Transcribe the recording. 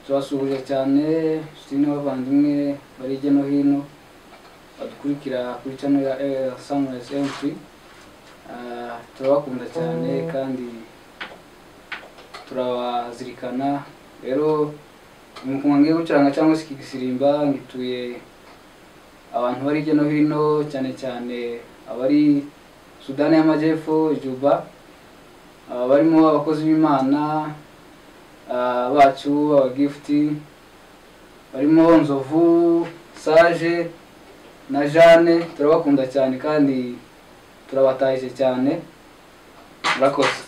turabasuhuje cyane inshuti n'abavandimwe bari hirya no hino badukurikira kuri cano ya sanirayizi emutiri turabakunda cyane kandi turabazirikana rero ngiye gucuranga cyangwa se ikigisirimba ngituye abantu bari hirya no hino cyane cyane abari sudani y'amajyepfo juba barimo abakozi b'imana bacu abagifuti barimo nzovu saje na jane turabakunda cyane kandi turabatashye cyane murakoze